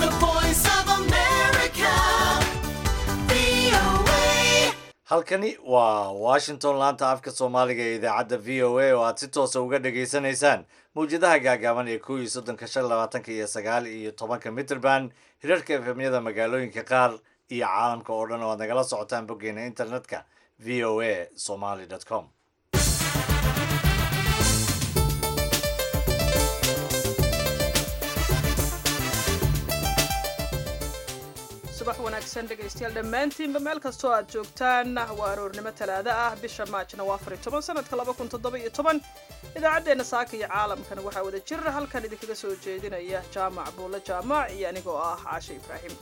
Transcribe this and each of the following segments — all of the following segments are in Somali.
The voice of America. VOA. halkani waa washington laanta afka soomaaliga ee idaacadda v o a oo aad si toosa uga dhagaysanaysaan mawjadaha gaagaaban ee kow iyo soddonka shan labaatanka iyo sagaal iyo tobanka mitrband hirarka efemyada magaalooyinka qaar iyo caalamka oo dhan oo aad nagala socotaan boggeena internetka v o a somaly com subax wanaagsan dhegaystayaal dhammaantiinba meel kastoo aad joogtaan waa aroornimo talaado ah bisha maajna waa afar iyo toban sanadka laba kun toddoba iyo toban idaacaddeenna saaka iyo caalamkana waxaa wada jir halkan idinkaga soo jeedinaya jaamac buulle jaamac iyo anigoo ah caashe ibraahim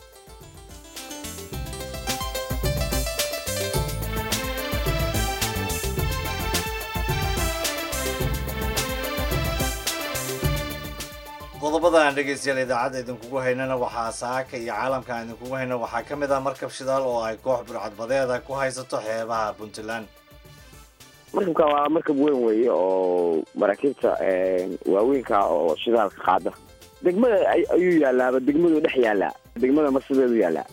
qodobada aan dhegaystayaal idaacadda idinkugu haynana waxaa saaka iyo caalamka aan idinkugu hayna waxaa ka mid ah markab shidaal oo ay koox burcadbadeeda ku haysato xeebaha puntland markabka waa markab weyn weeye oo maraakiibta waaweynka oo shidaalka qaada degmada ay- ayuu yaalaaba degmadu dhex yaalaa degmada marsideedu yaalaa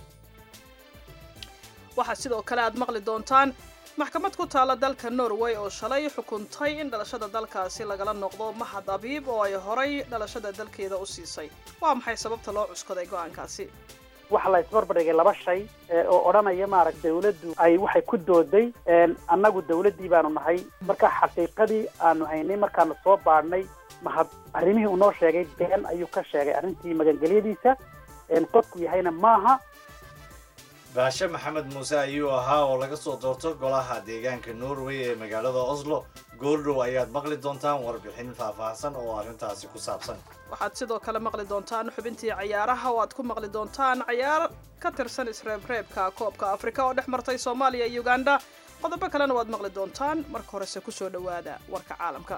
waxaa sidoo kale aad maqli doontaan maxkamad ku taalla dalka norway oo shalay xukuntay in dhalashada dalkaasi lagala noqdo mahad abiib oo ay horay dhalashada dalkeeda u siisay waa maxay sababta loo cuskaday go'aankaasi waxa la isbarbardhigay laba shay ee, oo odhanaya maaragta dawladdu ay waxay ku dooday een, annagu dawladdii baanu nahay marka xaqiiqadii aanu haynay markaanu soo baadhnay mahad arrimihii uu noo sheegay been ayuu ka sheegay arrintii magangelyadiisa een, qofku yahayna maaha baashe maxamed muuse ayuu ahaa oo laga soo doorto golaha deegaanka norway ee magaalada oslo goordhow ayaad maqli doontaan warbixin faahfaahsan oo arrintaasi ku saabsan waxaad sidoo kale maqli doontaan xubintii cayaaraha oo aad ku maqli doontaan cayaar ka tirsan isreebreebka koobka afrika oo dhex martay soomaaliya iyo uganda qodobo kalena waad maqli doontaan marka horese kusoo dhowaada warka caalamka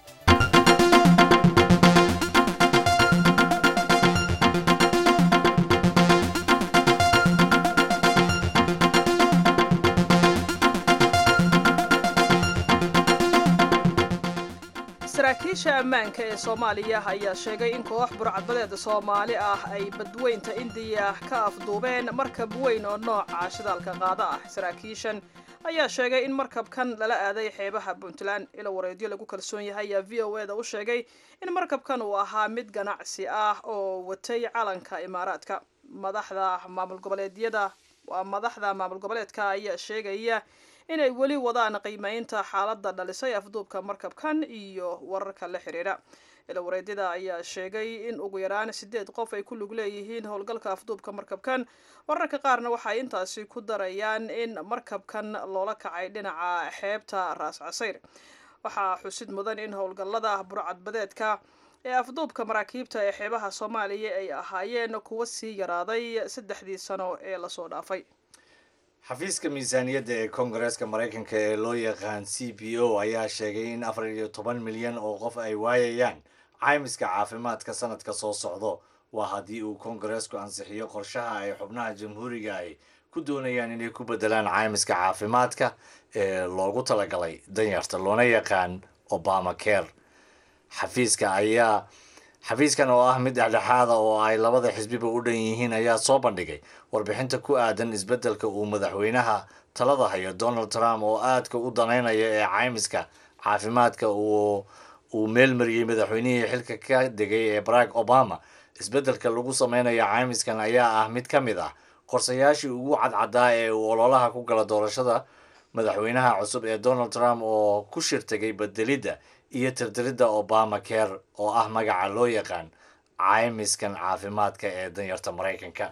saraakiisha ammaanka ee soomaaliya ayaa sheegay in koox burcadbadeeda soomaali ah ay badweynta indiya ka afduubeen markab weyn oo nooca shidaalka qaada ah saraakiishan ayaa sheegay in markabkan lala aaday xeebaha puntland ilo wareedyo lagu kalsoon yahay ayaa v o eda u sheegay in markabkan uu ahaa mid ganacsi ah oo watay calanka imaaraadka madaxda maamul goboleedyada waa madaxda maamul goboleedka ayaa sheegaya inay weli wadaan qiimeynta xaaladda dhalisay afduubka markabkan iyo wararka la xiriira ilawareedyada ayaa sheegay in ugu yaraan sideed qof ay ku lug leeyihiin howlgalka afduubka markabkan wararka qaarna waxay intaasi ku darayaan in markabkan loola kacay dhinaca xeebta raas casayr waxaa xusid mudan in howlgallada burcadbadeedka ee afduubka maraakiibta ee xeebaha soomaaliya ay ahaayeen kuwa sii yaraaday saddexdii sano ee lasoo dhaafay xafiiska miisaaniyadda ee koongareeska maraykanka ee loo yaqaan c b o ayaa sheegay in afar iyo toban milyan oo qof ay waayayaan caymiska caafimaadka sanadka soo socdo waa haddii uu koongareesku ansixiyo qorshaha ay xubnaha jamhuuriga ay ku doonayaan inay ku bedelaan caymiska caafimaadka ee loogu talagalay danyarta loona yaqaan obama care xafiiska ayaa xafiiskan oo ah mid dhexdhexaada oo ay labada xisbiba u dhan yihiin ayaa soo bandhigay warbixinta ku aadan isbeddelka uu madaxweynaha talada hayo donald trump oo aadka u danaynaya ee caymiska caafimaadka uu uu meelmariyey madaxweynihii xilka ka degay ee barack obama isbeddelka lagu sameynayo caymiskan ayaa ah mid ka mid ah qorsayaashii ugu cadcadaa ee uu ololaha ku gala doorashada madaxweynaha cusub ee donald trump oo ku shirtagay bedelidda iyo tirtiridda obama care oo ah magaca loo yaqaan caymiskan caafimaadka ee danyarta maraykanka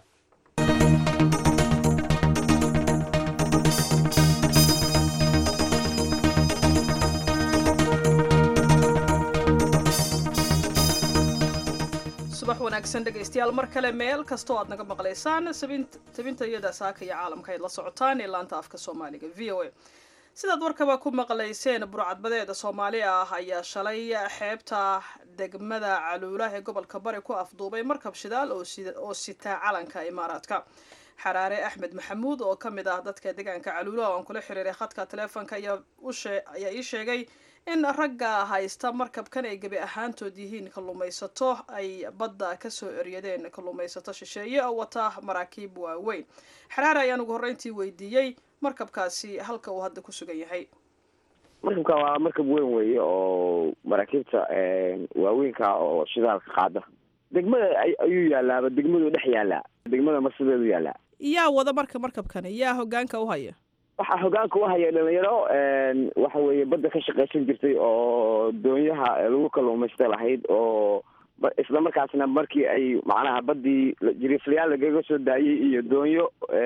subax wanaagsan dhegaystayaal mar kale meel kastoo aad naga maqlaysaan sabint- tabintayada saaka iyo caalamka ayd la socotaan ee laanta afka soomaaliga v o a sidaad warkaba ku maqlayseen burcadbadeeda soomaali ah ayaa shalay xeebta degmada caluula ee gobolka bari ku afduubay markab shidaal oo sida- oo sitaa calanka imaaraadka xaraare axmed maxamuud oo ka mid ah dadka deegaanka caluula oo aan kula xiriiray khadka taleefonka ayaa u shee- ayaa ii sheegay in ragga haysta markabkan ay gebi ahaantood yihiin kalluumaysato ay badda kasoo eryadeen kalluumaysato shisheeye oo wata maraakiib waaweyn xaraare ayaan ugu horreyntii weydiiyey markabkaasi halka uu hadda ku sugan yahay markabka waa markab weyn weeye oo maraakiibta waaweynka oo shidaalka qaada degmada ayuu yaalaaba degmaduu dhex yaalaa degmada marsideedu yaalaa yaa wada marka markabkani yaa hogaanka u haya waxaa hogaanka u haya dhalinyaro waxa weeye badda ka shaqaysan jirtay oo doonyaha lagu kalluumaysta lahayd oo isla markaasna markii ay macnaha baddii jiriiflayaal lagaga soo daayay iyo doonyo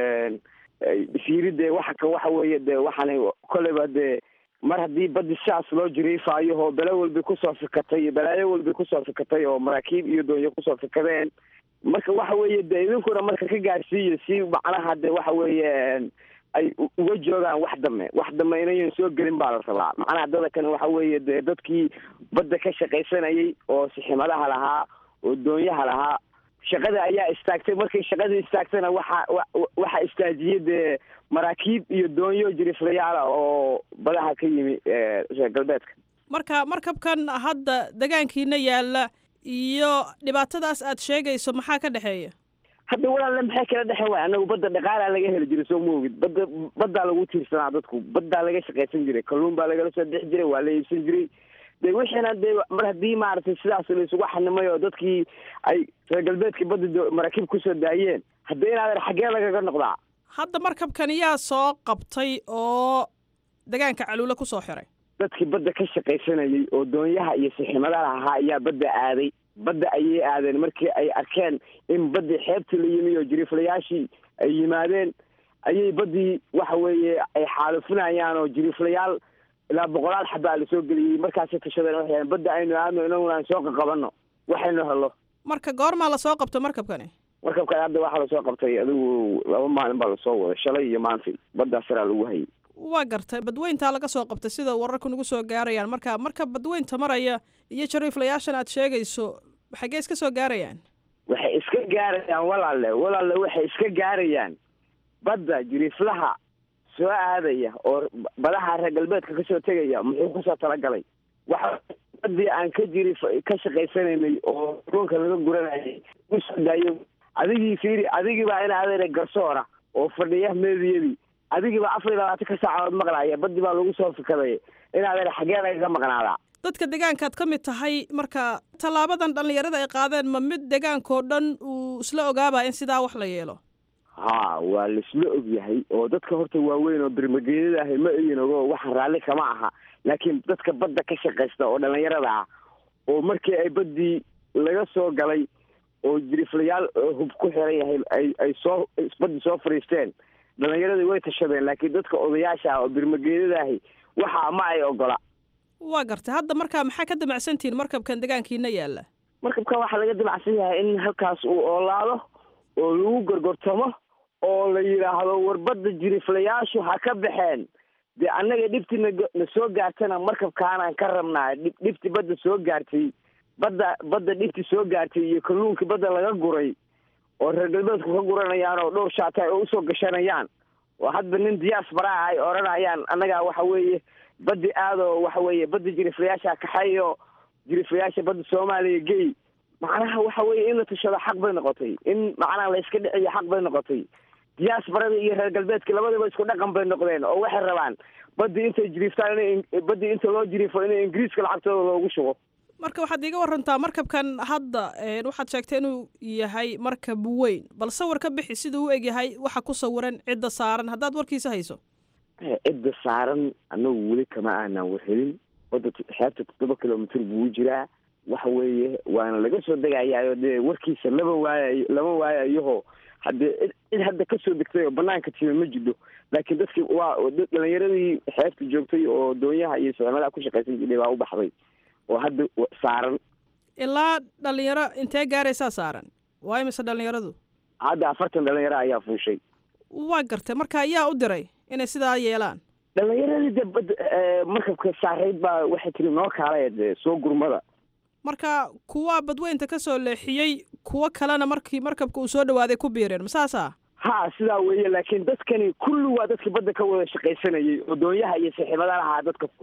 siiri dee waxa ka waxa weeye dee waxaana kolleyba dee mar haddii baddi sidaas loo jiriifaayo oo bele walba kusoo fikatay balaayo walba kusoo fikatay oo maraakiib iyo doonyo kusoo fikadeen marka waxa weeye dee idinkuna marka ka gaarsiiyo si macnaha de waxa weeye ay uga joogaan wax dame wax dame inayan soo gelin baa la rabaa macnaha dada kan waxa weeye dee dadkii badda ka shaqaysanayay oo siximadaha lahaa oo doonyaha lahaa shaqada ayaa istaagtay markay shaqadii istaagtana waxa waxa istaajiyay dee maraakiib iyo doonyo jiriflayaala oo badaha ka yimi reer galbeedka marka markabkan hadda degaankiina yaalla iyo dhibaatadaas aad sheegayso maxaa ka dhexeeya hadda walaalle maxay kala dhexen waay anagu badda dhaqaalaa laga heli jiray soo moogid badda baddaa lagu tiirsanaa dadku baddaa laga shaqaysan jiray kalluun baa lagala soo bixi jiray waa la iibsan jiray de wixiina dee mar haddii maaragtay sidaas la isugu xanimay oo dadkii ay reer galbeedkii badda maraakiib kusoo daayeen hadda inaadan xaggee lagaga noqdaa hadda markabkan yaa soo qabtay oo degaanka caluule kusoo xiray dadkii badda ka shaqaysanayay oo doonyaha iyo siximadaha ahaa ayaa badda aaday badda ayay aadeen markii ay arkeen in baddii xeebtii la yimi oo jiriiflayaashii ay yimaadeen ayay baddii waxa weeye ay xaalufinayaan oo jiriiflayaal ilaa boqolaal xabaa la soo geliyey markaasay tashadeen waxay yaheen badda aynu aadno inaguna aan soo qaqabanno waxaynu helo marka goormaa lasoo qabto markabkani markabkan hadda waxaa lasoo qabtay adigu laba maalin baa lasoo waday shalay iyo maantay baddaa saraa lagu hayay waa gartay badweyntaa laga soo qabtay sida wararku nagu soo gaarayaan marka marka badweynta maraya iyo jariiflayaashan aad sheegayso xaggee iska soo gaarayaan waxay iska gaarayaan walaalle walaalle waxay iska gaarayaan badda jiriiflaha soo aadaya oo badaha reer galbeedka kasoo tegaya muxuu kusoo talagalay waxa baddii aan ka jiri ka shaqaysanaynay oo ruunka laga guranayay usoo daayo adigii fiiri adigii baa in adeere garsoora oo fadhiya meediyadii adigii baa afar iyo labaatan ka saacadood maqlaaya baddi baa lagu soo fikaday in adeere xaggee lagaga maqnaadaa dadka degaankaad ka mid tahay marka tallaabadan dhallinyarada ay qaadeen ma mid degaankao dhan uu isla ogaaba in sidaa wax la yeelo ha waa laisla ogyahay oo dadka horta waaweyn oo birmageedada ahay ma egin ogo waxaan raalli kama aha laakiin dadka badda ka shaqaysta oo dhallinyarada ah oo markii ay baddii laga soo galay oo jiriflayaal hub ku xiran yahay ay ay soo baddii soo fadhiisteen dhallinyaradii way tashadeen laakiin dadka odayaasha ah oo birmageedada ahi waxa ma ay ogola waa gartay hadda markaa maxaa ka damacsantihiin markabkan degaankiina yaalla markabkan waxaa laga damacsan yahay in halkaas uu oolaado oo lagu gorgortamo oo la yidhaahdo warbadda jiriflayaashu ha ka baxeen dee annaga dhibti na soo gaartana markabkaanaan ka rabnaa dhib dhibti badda soo gaartay badda badda dhibti soo gaartay iyo kalluunkii badda laga guray oo reer galbeedku ka guranayaan oo dhowr shaata ay usoo gashanayaan oo hadba nin diyaas baraa ay odhanayaan annagaa waxa weeye baddi aadoo waxa weeye badda jiriflayaasha kaxeeyo jiriflayaasha badda soomaaliya gey macnaha waxa weeye in la tashado xaq bay noqotay in macnaha la iska dhiciyo xaq bay noqotay diyaasbarada iyo reer galbeedka labadaba isku dhaqan bay noqdeen oo waxay rabaan baddii intay jiriiftaan in baddii inta loo jiriifo in ingiriiska lacagtooda loogu shubo marka waxaad iiga warantaa markabkan hadda waxaad sheegtay inuu yahay markab weyn bal sawir ka bixi siduu u eg yahay waxa ku sawiran cidda saaran haddaad warkiisa hayso cidda saaran anagu weli kama aanan warhelin badda xeebta toddoba kilomitr buu jiraa waxa weeye waana laga soo degayaayo dee warkiisa lama waayayo lama waayayoho haddee cid hadda kasoo degtay oo banaanka timi ma jidho laakiin dadkii waa dhalinyaradii xeebta joogtay oo doonyaha iyo sicmadaha ku shaqaysan jiray baa u baxday oo hadda saaran ilaa dhalinyaro intee gaaraysaa saaran waa imise dhalinyaradu hadda afartan dhalinyaro ayaa fuushay waa gartay marka ayaa u diray inay sidaa yeelaan dhalinyaradii de bad markabka saarayd baa waxay tiri noo kaalay de soo gurmada marka kuwa badweynta ka soo leexiyey kuwo kalena markii markabka uu soo dhawaaday ku biireen masaasa ha sidaa weeye laakiin dadkani kulli waa dadkii badda ka wada shaqaysanayay oo doonyaha iyo saaxiibada lahaa dadka fuulay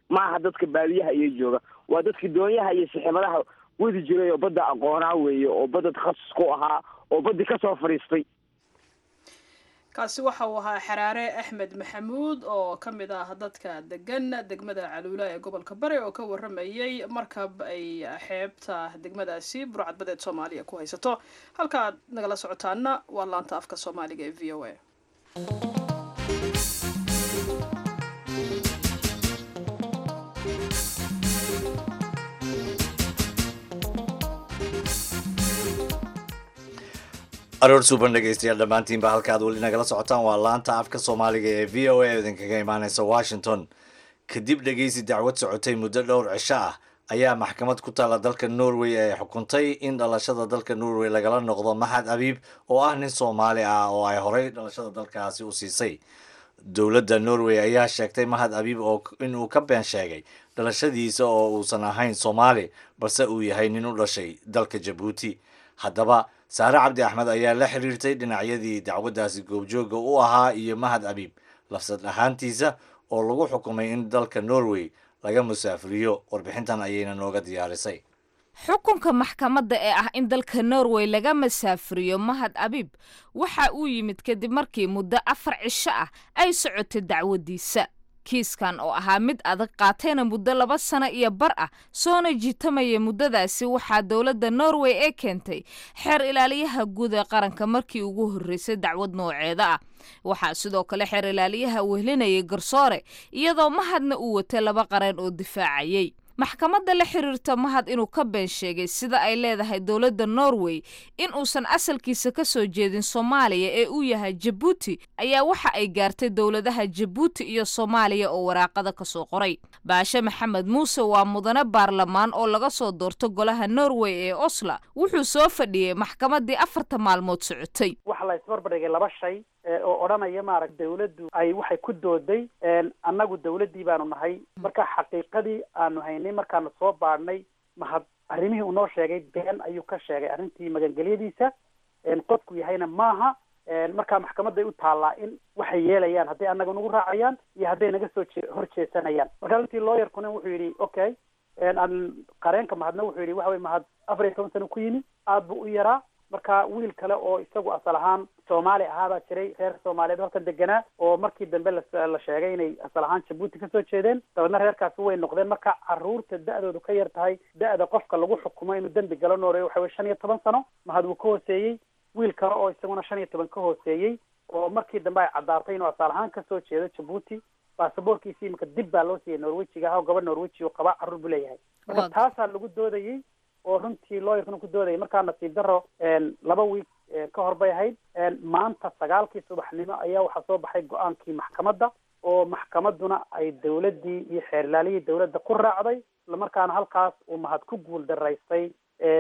maaha dadka baadiyaha iyo jooga waa dadkii doonyaha iyo siximadaha wadi jiray oo badda aqoonaa weeye oo badda takhasus ku ahaa oo baddii kasoo fadhiistay kaasi waxa uu ahaa xaraare axmed maxamuud oo ka mid ah dadka degan degmada caluula ee gobolka bari oo ka waramayay markab ay xeebta degmadaasi burcadbadeed soomaaliya ku haysato halka aad nagala socotaana waa laanta afka soomaaliga ee v o a aroor suuban dhegaystayaal dhammaantiinba halkaad weli nagala socotaan waa laanta afka soomaaliga ee v o a idinkaga imaaneysa washington kadib dhegaysi dacwad socotay muddo dhowr cisho ah ayaa maxkamad ku taalla dalka norway ay xukuntay in dhalashada dalka norway lagala noqdo maxad abiib oo ah nin soomaali ah oo ay horey dhalashada dalkaasi u siisay dowladda norway ayaa sheegtay mahad abiib oo inuu ka been sheegay dhalashadiisa oo uusan ahayn soomaali balse uu yahay nin u dhashay dalka jabuuti haddaba saare cabdi axmed ayaa la xiriirtay dhinacyadii dacwaddaasi goobjooga u ahaa iyo mahad abiib lafsad ahaantiisa oo lagu xukumay in dalka norway laga musaafiriyo warbixintan ayayna nooga diyaarisay xukunka maxkamadda ee ah in dalka norway laga masaafiriyo mahad abiib waxa uu yimid kadib markii muddo afar cisho ah ay socotay dacwaddiisa kiiskan oo ahaa mid adag qaatayna muddo laba sano iyo bar ah soona jiitamaya muddadaasi waxaa dowladda norway ee keentay xeer ilaaliyaha guud ee qaranka markii ugu horreysay dacwad nooceeda ah waxaa sidoo kale xeer ilaaliyaha wehlinayay garsoore iyadoo mahadna uu watay laba qareen oo difaacayay maxkamadda la xiriirta mahad inuu ka been sheegay sida ay leedahay dowladda norway in uusan asalkiisa ka soo jeedin soomaaliya ee uu yahay jabuuti ayaa waxa ay gaartay dowladaha jabuuti iyo soomaaliya oo waraaqada ka soo qoray baashe maxamed muuse waa mudane baarlamaan oo laga soo doorto golaha norway ee osla wuxuu soo fadhiyey maxkamaddii afarta maalmood socotay waxa la isbarbardhigay laba shay oo odhanaya maaragta dawladdu ay waxay ku dooday annagu dawladdii baanu nahay marka xaqiiqadii aanu haynay markaanu soo baadhnay mahad arrimihii uu noo sheegay been ayuu ka sheegay arrintii magangelyadiisa qofku yahayna maaha markaa maxkamadday u taallaa in waxay yeelayaan hadday annaga nagu raacayaan iyo hadday naga soo jee hor jeesanayaan marka runtii lawyerkuna wuxuu yidhi okay aan qareenka mahadna wuxuu yidhi waxa weye mahad afar iyo toban sano ku yimi aad buu u yaraa marka wiil kale oo isagu asal ahaan soomaali ahaabaa jiray reer soomaaliyeed halkan deganaa oo markii dambe la sheegay inay asal ahaan jabuuti kasoo jeedeen dabeedna reerkaasi way noqdeen marka caruurta da-doodu ka yar tahay da-da qofka lagu xukumo inuu dembi galo nooreeyo waxa weye shan iyo toban sano mahad wuu ka hooseeyey wiil kale oo isaguna shan iyo toban ka hooseeyey oo markii dambe ay caddaatay inuu asal ahaan kasoo jeedo jabuuti baasaboorkiisi imika dib baa loo siiyey norwejiga ah oo gabadh norweji oo qabaa carruur buu leeyahay marka taasaa lagu doodayey oo runtii lawyerkuna ku doodayay markaa nasiib daro laba wiig ka hor bay ahayd maanta sagaalkii subaxnimo ayaa waxaa soo baxay go-aankii maxkamadda oo maxkamadduna ay dawladdii iyo xeerlaaliyii dawladda ku raacday islamarkaana halkaas uu mahad ku guul daraystay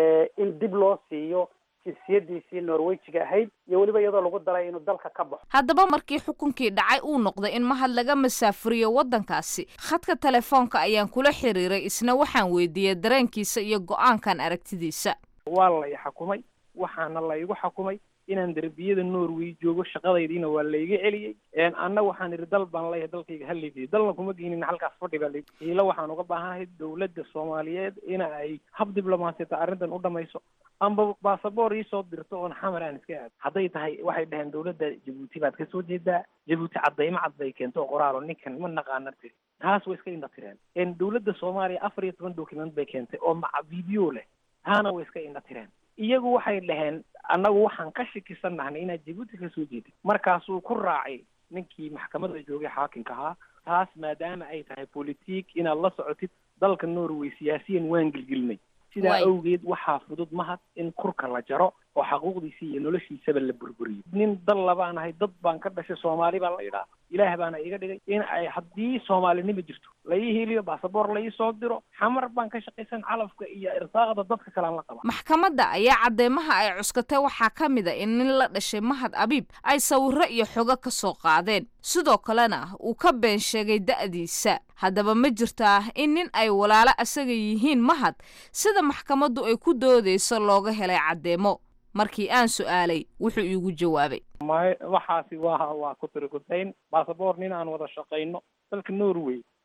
in dib loo siiyo jinsiyadiisii norwejiga ahayd iyo weliba iyadoo lagu daray inuu dalka ka baxo haddaba markii xukunkii dhacay uu noqday in mahad laga masaafuriyo waddankaasi khadka telefoonka ayaan kula xiriiray isna waxaan weydiiyey dareenkiisa iyo go-aankan aragtidiisa waa lay xakumay waxaana laygu xakumay inaan derbiyada norway joogo shaqadaydiina waa layga celiyey anna waxaan idhi dal baan leeyahay dalkayga hallaydiyo dalna kuma geynin halkaas fadhi baa layidhi hiilo waxaan uga baahanahay dawladda soomaaliyeed in ay hab diblomaasiyata arrintan u dhamayso amba baasaboor iisoo dirto oon xamar aan iska aado hadday tahay waxay dhaheen dawladda jabuuti baad kasoo jeedaa jabuuti caddaymo cad bay keento oo qoraalo ninkan ma naqaana tiri taas way iska indha tireen dawladda soomaaliya afar iyo toban document bay keentay oo maca video leh taana way iska indha tireen iyagu waxay dhaheen annagu waxaan ka shakisan nahnay inaad jabuuti kasoo jeedid markaasuu ku raacay ninkii maxkamadda joogay xaakimka ahaa taas maadaama ay tahay politik inaad la socotid dalka norway siyaasiyan waan gelgelinay sidaa awgeed waxaa fudud mahad in kurka la jaro oo xaquuqdiisa iyo noloshiisaba la burburiyo nin dal labaan ahay dad baan ka dhashay soomaali baa la yidhaha ilaah baana iga dhigay in ay haddii soomaalinima jirto la ii heliyo baasaboor la ii soo diro xamar baan ka shaqaysan calafka iyo irsaaqda dadka kalean la qaba maxkamadda ayaa cadeymaha ay cuskatay waxaa ka mid a in nin la dhashay mahad abiib ay sawiro iyo xogo ka soo qaadeen sidoo kalena uu ka been sheegay da'diisa haddaba ma jirtaa in nin ay walaalo asaga yihiin mahad sida maxkamaddu ay ku doodayso looga helay caddeemo markii aan su'aalay wuxuu iigu jawaabay may waxaasi waa waa ku tirikutayn baasaboor nin aan wada shaqayno dalka norway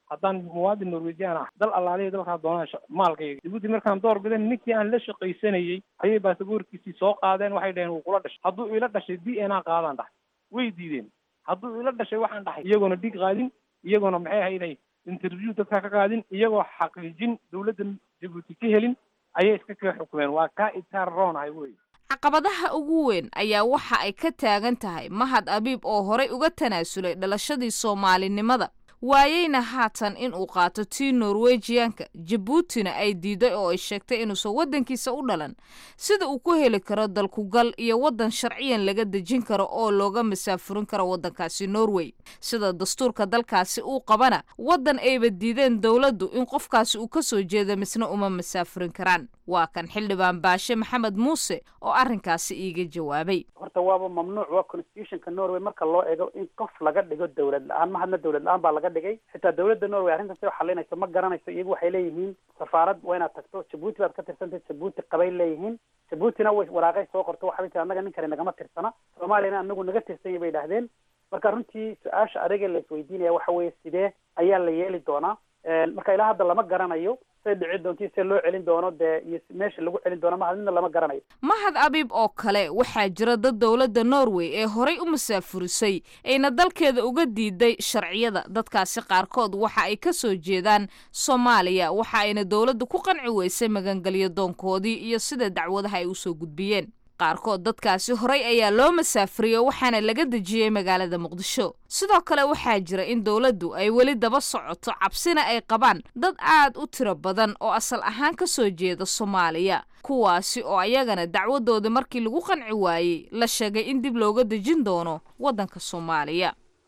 haddaan muwaadin norwejian ah dal allaaliya dalkaa doonaan sha- maalkayga jabuuti markaan door bidan ninkii aan la shaqaysanayey ayay baasaboorkiisii soo qaadeen waxay dhaheen wuu kula dhashay hadduu ila dhashay d n a qaadaan dhahay way diideen hadduu ila dhashay waxaan dhahay iyagoona dhig qaadin iyagoona maxay ahayd interview dadka ka qaadin iyagoo xaqiijin dawladda jabuuti ka helin ayay iska kaga xukumeen waa kaa itaar roonahay wey caqabadaha ugu weyn ayaa waxa ay ka taagan tahay mahad abiib oo horay uga tanaasulay dhalashadii soomaalinimada waayeyna haatan in uu qaato tii norwejiyanka jabuutina ay diiday oo ay sheegtay inuusan waddankiisa u dhalan sida uu ku heli karo dalkugal iyo waddan sharciyan laga dejin karo oo looga masaafurin karo waddankaasi norway sida dastuurka dalkaasi uu qabana waddan ayba diideen dowladdu in qofkaasi uu ka soo jeedo misna uma masaafurin karaan waa kan xildhibaan baashe maxamed muuse oo arrinkaasi iiga jawaabay horta waaba mamnuuc waa constitutionka norway marka loo eego in qof laga dhigo dawlad la-aan mahadna dawlad la-aan baa laga dhigay xitaa dawladda norway arrintan si xalinayso ma garanayso iyagu waxay leeyihiin safaarad waa inaad tagto jabuuti baad ka tirsantay jabuuti qabay leeyihiin jabuutina way waraaqay soo qorto waxay tii annaga ninkani nagama tirsana soomaaliyana anagu naga tirsanya bay idhahdeen marka runtii su-aasha adiga la isweydiinaya waxa weeye sidee ayaa la yeeli doonaa marka ilaa hadda lama garanayo say dhici doonto see loo celin doono dee iyo meesha lagu celin doono mahad midna lama garanayo mahad abiib oo kale waxaa jira dad dowladda norway ee horay u masaafurisay ayna dalkeeda uga diiday sharciyada dadkaasi qaarkood waxa ay ka soo jeedaan soomaaliya waxa ayna dowladda ku qanci weysay magangelyo doonkoodii iyo sida dacwadaha ay usoo gudbiyeen qaarkood dadkaasi horay ayaa loo masaafuriyey waxaana laga dejiyey magaalada muqdisho sidoo kale waxaa jira in dowladdu ay weli daba socoto cabsina ay qabaan dad aad u tiro badan oo asal ahaan ka soo jeeda soomaaliya kuwaasi oo ayagana dacwadooda markii lagu qanci waayey la sheegay in dib looga dejin doono waddanka soomaaliya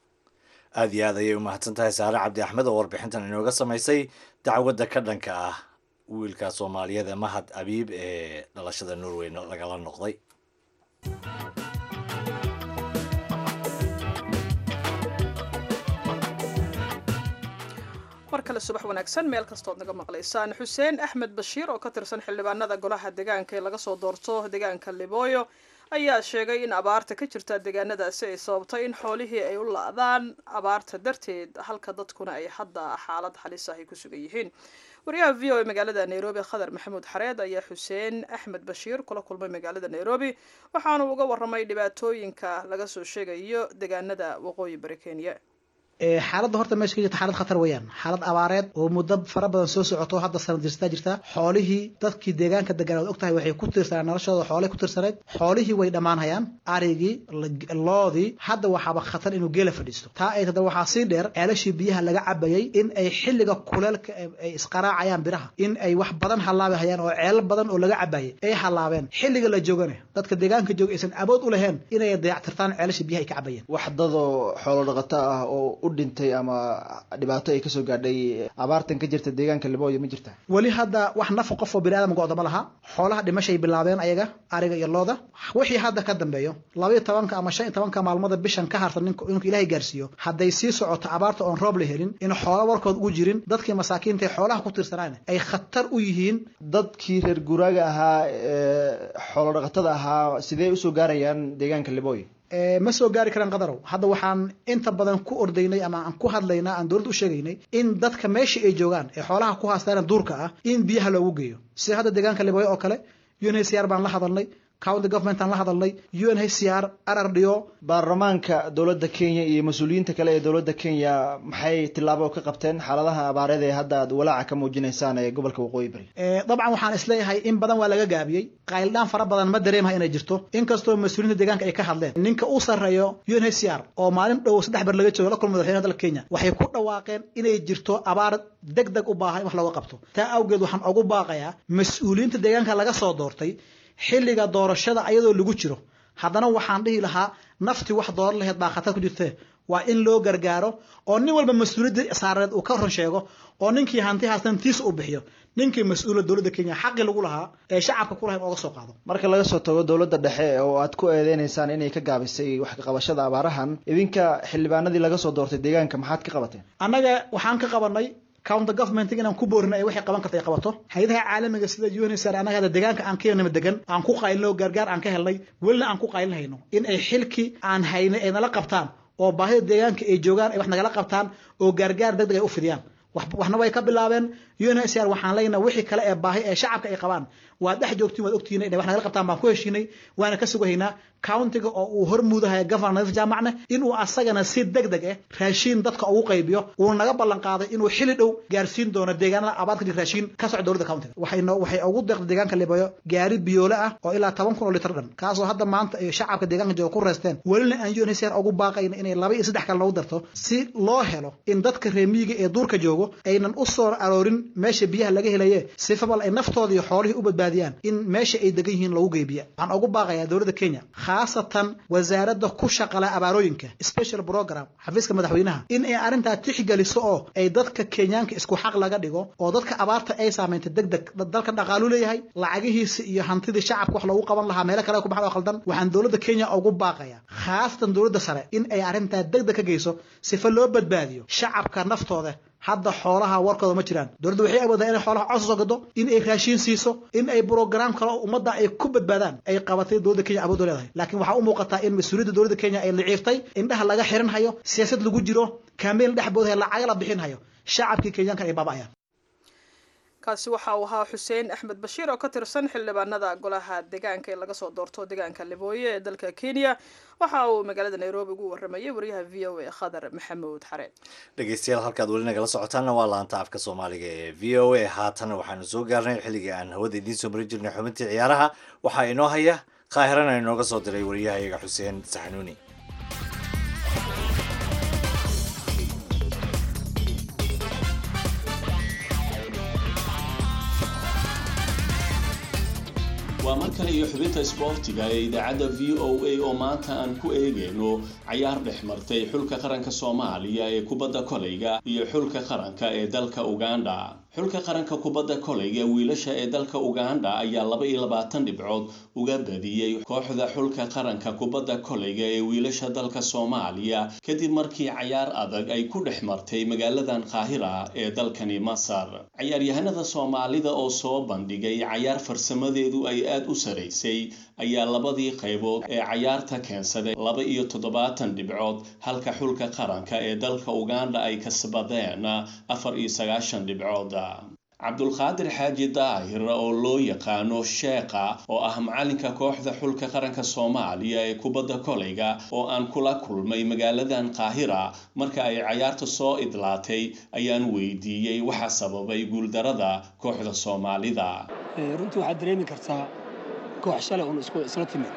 aad iyo aad ayay u mahadsan tahay saare cabdi axmed oo warbixintan inooga samaysay dacwadda ka dhanka ah wiilka soomaaliyeed ee mahad abiib ee dhalashada norway lagala noqday mar kale subax wanaagsan meel kastood naga maqlaysaan xuseen axmed bashiir oo ka tirsan xildhibaanada golaha deegaanka ee laga soo doorto deegaanka libooyo ayaa sheegay in abaarta ka jirta deegaanadaasi ay sababtay in xoolihii ay u la-daan abaarta darteed halka dadkuna ay hadda xaalad halis ah ay ku sugan yihiin wariyaha v o a magaalada nairobi khadar maxamuud xareed ayaa xuseen axmed bashiir kula kulmay magaalada nairobi waxaanu uga waramay dhibaatooyinka laga soo sheegayo deegaanada waqooyi bari kenya xaaladda horta meesha ka jirta xaalad khatar weeyaan xaalad abaareed oo muddo fara badan soo socoto hadda sanad jirtaa jirta xoolihii dadkii deegaanka degan ood ogtahay waxay ku tirsanaan noloshooda xoolay ku tirsaneed xoolihii way dhammaanhayaan arigii loodii hadda waxaaba khatar inuu geela fadhiisto taa ay tada waxaa sii dheer ceelashii biyaha laga cabayay in ay xilliga kuleelka ay isqaraacayaan biraha in ay wax badan hallaabi hayaan oo ceelal badan oo laga cabayay ay hallaabeen xilliga la joogana dadka deegaanka jooga aysan awood u lahayn inay dayactirtaan ceelashii biyaha ay ka cabayeen wax dadoo xoolo dhaqato ah oo u dhintay ama dhibaato ay kasoo gaadhay abaartan ka jirta deegaanka libooyo ma jirta weli hadda wax nafa qof oo bini aadam go'da ma laha xoolaha dhimashay bilaabeen ayaga ariga iyo looda wixii hadda ka dambeeyo labaiyo tobanka ama shan iyo tobanka maalmada bishan ka harsan nink inuu ilaahay gaarsiiyo hadday sii socoto abaarta oon roob la helin in xoolo warkood ugu jirin dadkii masaakiinta ee xoolaha ku tirsanaan ay khatar u yihiin dadkii reer guuraaga ahaa xoolo dhaqatada ahaa sidee usoo gaarayaan deegaanka libooyo ma soo gaari karaan qadarow hadda waxaan inta badan ku ordaynay ama aan ku hadlaynaa aan dowladda u sheegaynay in dadka meesha ay joogaan ee xoolaha ku haastaan duurka ah in biyaha loogu geeyo sida hadda deegaanka libooyo oo kale unhcr baan la hadalnay county government aan la hadalnay unhcr rrdo baarlamaanka dowladda kenya iyo mas-uuliyiinta kale ee dowladda kenya maxay tillaabo ka qabteen xaaladaha abaareed ee hadda aad walaaca ka muujinaysaan ee gobolka waqooyi bari dabcan waxaan isleeyahay in badan waa laga gaabiyey qayldhaan fara badan ma dareemaha inay jirto inkastoo mas-uuliyiinta deegaanka ay ka hadleen ninka u sarreeyo unhcr oo maalin dhow saddex bar laga joogo la kulma madaxweynaha dalka kenya waxay ku dhawaaqeen inay jirto abaar deg deg u baahan in wax looga qabto taa awgeed waxaan ugu baaqayaa mas-uuliyiinta deegaanka laga soo doortay xilliga doorashada ayadoo lagu jiro haddana waxaan dhihi lahaa naftii wax dooran laheyd baa khatar ku jirtee waa in loo gargaaro oo nin walba mas-uuliyadda saareed uu ka run sheego oo ninkii hanti haastan tiisa uu bixiyo ninkii mas-uula dowladda kenya xaqii lagu lahaa ee shacabka ku lahayn ooga soo qaado marka laga soo tago dowladda dhexe oo aad ku eedeynaysaan inay ka gaabisay wax ka qabashada abaarahan idinka xildhibaanadii laga soo doortay deegaanka maxaad ka qabateen annaga waxaan ka qabanay county government inaan ku boorino ay waxay qaban karta ay qabato hay-adaha caalamiga sida unsr annaga hadda deegaanka aan ka helnay degan aan ku qaylino gargaar aan ka helnay welina aan ku qaylinhayno in ay xilkii aan haynay ay nala qabtaan oo baahida deegaanka ay joogaan ay wax nagala qabtaan oo gaargaar deg deg ay u fidiyaan waxna way ka bilaabeen unhcr waxaan leenahay wixii kale ee baahi ee shacabka ay qabaan waad dhex joogtiin waad ogtihiin inay wax nagala qabtaan baan ku heshiinay waana ka sugahaynaa countiga oo uu hormuudahaya governor nadiif jaamacne inuu asagana si deg deg ah raashiin dadka ugu qaybiyo uu naga ballan qaaday inuu xili dhow gaarsiin doono deegaanada abaad ka jir raashiin ka socda dowladda countiga waxayno waxay ugu deeqday deegaanka libayo gaari biyoole ah oo ilaa toban kun oo litar dhan kaasoo hadda maanta ay shacabka deegaanka jooga ku reesteen welina aan unhcr ugu baaqayna inay laba iyo saddex kale noogu darto si loo helo in dadka reemiyiga ee duurka joogo aynan u soo aroorin meesha biyaha laga helaye sifabal ay naftooda iyo xoolihii u badbaadiyaan in meesha ay degan yihiin lagu geybiya waxaan ugu baaqayaa dowladda kenya khaasatan wasaaradda ku shaqala abaarooyinka special program xafiiska madaxweynaha in ay arrintaa tixgeliso oo ay dadka kenyaanka isku xaq laga dhigo oo dadka abaarta ay saamaynta deg deg dalka dhaqaalu leeyahay lacagihiisa iyo hantidii shacabka wax loogu qaban lahaa meelo kale ku baxda oo khaldan waxaan dowladda kenya ugu baaqaya khaasatan dowladda sare in ay arrintaa deg deg ka geyso sifa loo badbaadiyo shacabka naftooda hadda xoolaha warkooda ma jiraan dowladda waxay awoodaa inay xoolaha cos soo gado in ay raashiin siiso in ay brograam kale oo ummadda ay ku badbaadaan ay qabatay dowladda kenya awood u leedahay laakiin waxaa u muuqataa in mas-uuliyadda dowladda kenya ay liciiftay indhaha laga xiran hayo siyaasad lagu jiro kaameel dhex boodaya lacaga la bixin hayo shacabkii kenyaanka ay baaba'ayaan kaasi waxa uu ahaa xuseen axmed bashiir oo ka tirsan xildhibaanada golaha deegaanka ee laga soo doorto deegaanka libooye ee dalka kenya waxa uu magaalada nairobi ugu waramayay wariyaha v o a khadar maxamuud xareen dhegeystayaal halkaad weli nagala socotaanna waa laanta afka soomaaliga ee v o a haatana waxaanu soo gaarnay xilligii aan hawada idiin soo marin jirnay xubintii ciyaaraha waxaa inoo haya qaahirana inooga soo diray wariyahayaga xuseen saxnuuni waa mar kale iyo xubinta isboortiga ee idaacadda v o a oo maanta aan ku eegayno cayaar dhex martay xulka qaranka soomaaliya ee kubadda kolayga iyo xulka qaranka ee dalka uganda xulka qaranka kubadda kolayga wiilasha ee dalka uganda ayaa laba iyo labaatan dhibcood uga badiyey kooxda xulka qaranka kubadda kolayga ee wiilasha dalka soomaaliya kadib markii cayaar adag ay ku dhex martay magaaladan qaahira ee dalkani masar cayaaryahanada soomaalida oo soo bandhigay cayaar farsamadeedu ay aad u saraysay ayaa labadii qaybood ee cayaarta keensaday laba iyo toddobaatan dhibcood halka xulka qaranka ee dalka uganda ay kasbadeen afar iyo sagaashan dhibcood cabdulqaadir xaaji daahir oo loo yaqaano sheekha oo ah macalinka kooxda xulka qaranka soomaaliya ee kubadda kolayga oo aan kula kulmay magaaladan qaahira marka ay cayaarta soo idlaatay ayaan weydiiyey waxa sababay guuldarada kooxda soomaalida runtii waxaad dareemi kartaa koox shalay uun isla timid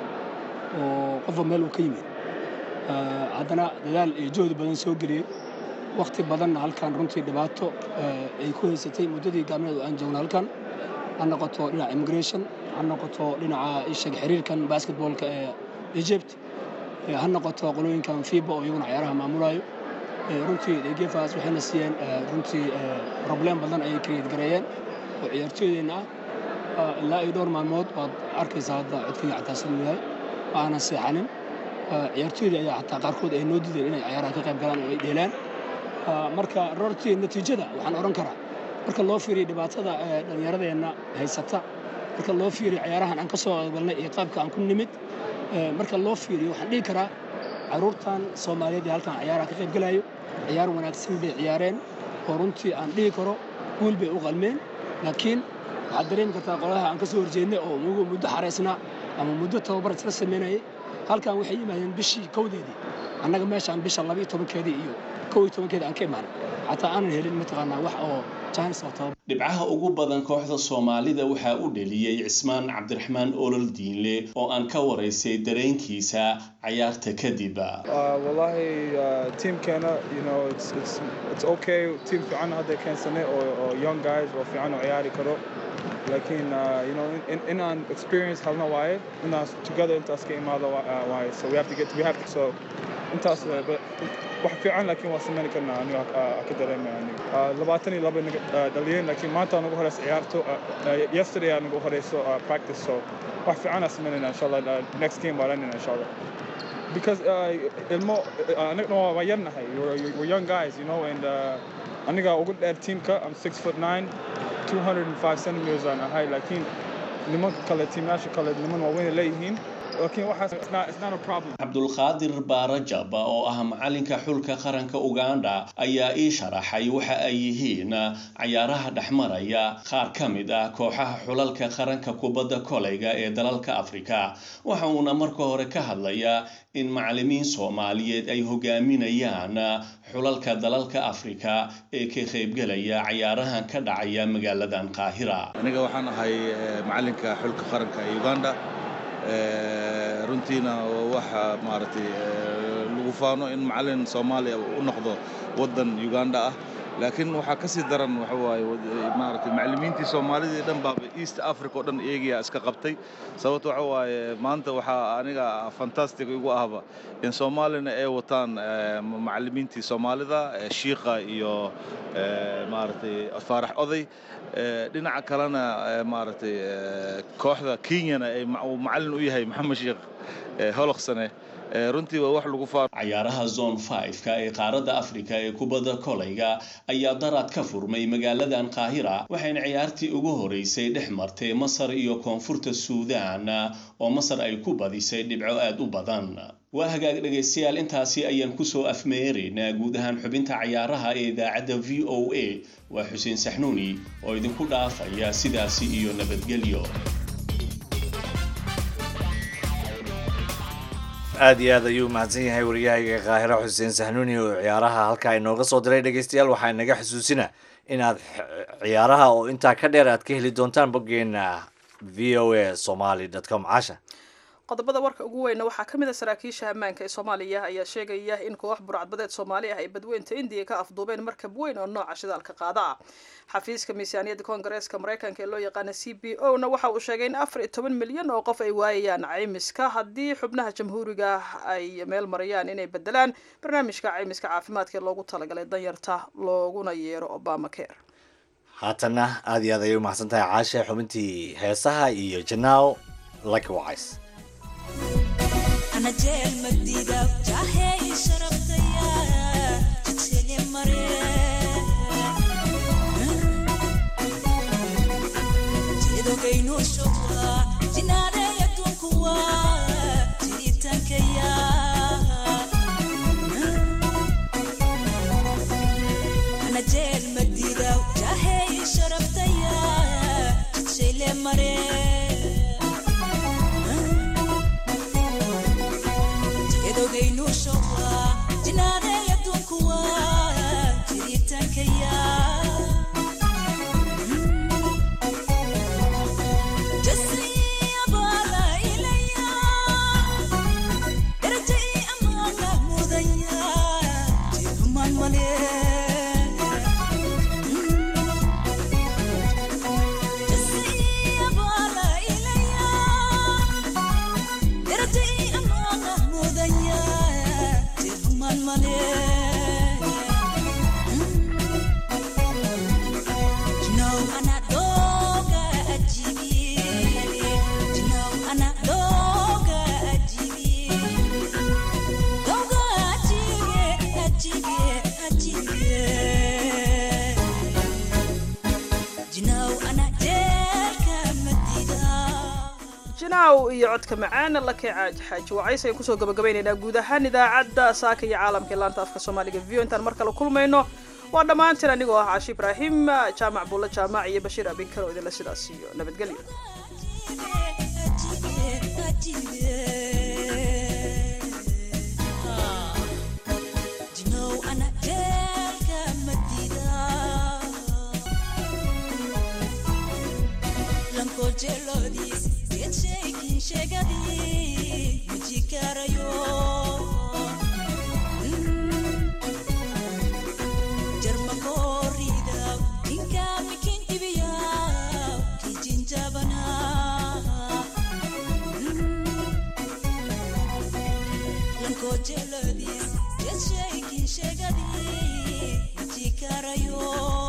oo qofba meel uu ka yimid haddana dadaal iyo joodi badan soo geliyey wakhti badanna halkan runtii dhibaato ay ku haysatay muddadii gaalmeed oo aan joogno halkan ha noqoto dhinaca immigration ha noqoto dhinaca ishag xiriirkan basketballka ee egypt ha noqoto qolooyinkan fiba oo iyaguna cayaaraha maamulayo runtii degefaas waxayna siiyeen runtii problem badan ayay create gareeyeen oo ciyaartooydeenna ah ilaa iyo dhowr maalmood waad arkaysaa hadda codkayga xataa siduu yahay ma aanan seexanin ciyaartooydii ayaa xataa qaarkood ay noo dideen inay cayaaraha ka qayb galaan oo ay dheelaan marka rortii natiijada waxaan odhan karaa marka loo fiiriyo dhibaatada dhallinyaradeenna haysata marka loo fiiriyo cayaarahan aan ka soo qeybalnay iyo qaabka aan ku nimid marka loo fiiriyo waxaan dhihi karaa carruurtan soomaaliyeed ee halkan cayaaraha ka qaybgalayo ciyaar wanaagsan bay ciyaareen oo runtii aan dhihi karo guul bay u qalmeen laakiin waxaad dareemi kartaa qolaha aan ka soo horjeednay oo muddo xaraysnaa ama muddo tababar isla samaynayay halkan waxay yimaadeen bishii kowdeedii annaga meeshaan bisha labiiyo tobankeedii iyo kow iyo tobankeedii aan ka imaanay xataa aanan helin mataqaanaa wax oo jaanis oo tababar dhibcaha ugu badan kooxda soomaalida waxaa u dheliyey cismaan cabdiraxmaan olol diinle oo aan ka waraysay dareenkiisa cayaarta kadib wallahi tiimkeena you know it's it's it's okay tiim fiican hadda keensanay oo oo young guys oo fiican oo ciyaari karo laakiin you know in in aan experience halna waaye inaan together intaas ka imaado waaye so we have to get we have to so intaas wax fiican laakiin waa samayn karnaa aniga ka dareemaya aniga labaatan iyo laba dhaliyeen laakiin maanta aan ugu horeysa ciyaarto yesterday aan ugu horeyso practice so wax fiican aan samaynayna insha allah next game baan ranayna insha allah because ilmo anagna waa yarnahay we're young guys you know and aniga ugu dheer teamka I'm six foot nine 205 centimeters aan ahay laakiin nimanka kale tiimayaasha kale niman waaweyn leeyihiin laakiin waxaas it's not, it's not a problem cabdulqaadir baarajab oo ah macalinka xulka qaranka uganda ayaa ii sharaxay waxa ay yihiin cayaaraha dhexmaraya qaar ka mid ah kooxaha xulalka qaranka kubadda kolayga ee dalalka afrika waxa uuna marka hore ka hadlayaa in macalimiin soomaaliyeed ay hogaaminayaan xulalka dalalka afrika ee ka qaybgelaya cayaarahan ka dhacaya magaaladan qaahira aniga waxaan ahay eh, macalinka xulka qaranka ee uganda Eh, runtiina waxa maaragtay eh, lagu faano in macalin soomaaliya u noqdo waddan uganda ah laakiin waxaa ka sii daran waxa waaye wad- eh, maaragtay macallimiintii soomaalidii dhan baaba east africa oo dhan eegaya iska qabtay sababta waxa waaye maanta waxaa aniga fantastic igu ahba in soomaalina ay wataan eh, macallimiintii soomaalida eh, shiiqa iyo eh, maaragtay faarax oday Eh, dhinaca kalena eh, maaragtay eh, kooxda kenyana ay ma- uu macallin u yahay maxamed sheekh eh, holoqsane Eh, runtii waa wax lagu faano cayaaraha zone 5ka ee qaaradda afrika ee kubadda kolayga ayaa daraad ka furmay magaaladan qaahira waxayna ciyaartii ugu horeysay dhex martay masar iyo koonfurta suudaan oo masar ay ku badisay dhibco aad u badan waa hagaag dhegaystayaal intaasi ayaan kusoo afmeeraynaa guud ahaan xubinta cayaaraha ee idaacadda v o a waa xuseen saxnuuni oo idinku dhaafaya sidaasi iyo nabadgelyo aad iyo aad ayuu mahadsan yahay wariyahayga kaahiro xuseen sahnuuni oo ciyaaraha halkaa inooga soo diray dhegeystayaal waxaa inaga xusuusina inaad x- ciyaaraha oo intaa ka dheer aad ka heli doontaan boggeena v o a somaly com casha qodobada warka ugu weyna waxaa ka mid a saraakiisha ammaanka ee soomaaliya ayaa sheegaya in koox burcadbadeed soomaali ah ay badweynta indiya ka afduubeen markab weyn oo nooca shidaalka qaada ah xafiiska miisaaniyadda koongareeska mareykanka ee loo yaqaana c b o na waxa uu sheegay in afar iyo toban milyan oo qof ay waayayaan caymiska haddii xubnaha jamhuuriga ay meel marayaan inay bedelaan barnaamijka caymiska caafimaadka ee loogu talagalay danyarta looguna yeero obama care haatanna aad iyo aad ayay u mahadsan tahay caashe xubintii heesaha iyo janaaw likewise أنا جيل مديدة جاهي شربتيا تتسلي مريم جيدو كينو شوكوا جناري يتوكوا جيتان كيا أنا جيل مديدة جاهي شربتيا تتسلي مريم edogaynu showa jinaadeya dunkuwa jiritankaya jasiyabala ilaya darajai amaana mudaya jeefumaan male jasiyabala ilaya darajai amaana mudaya jeefumaan male Know ana doga ajibi Know ana doga ajibi Doga ajibi ajibi ajibi Know ana jelka madida jinaaw iyo codka macaan lake caaj xaaji wacays ayaan kusoo gabagabaynaynaa guud ahaan idaacadda saaka iyo caalamka ee laanta afka soomaaliga v o intaan mar kale kulmayno waa dhammaantiin anigoo ah caashi ibraahim jaamac buulla jaamac iyo bashiir abinkar oo idinla sidaas iyo nabadgelyo Know ana jelka madida Lanko jelodis get shaking shagadi mujikarayo Jarma korida inka mikin ibiya kijinjabana Lanko jelodis get shaking shagadi mujikarayo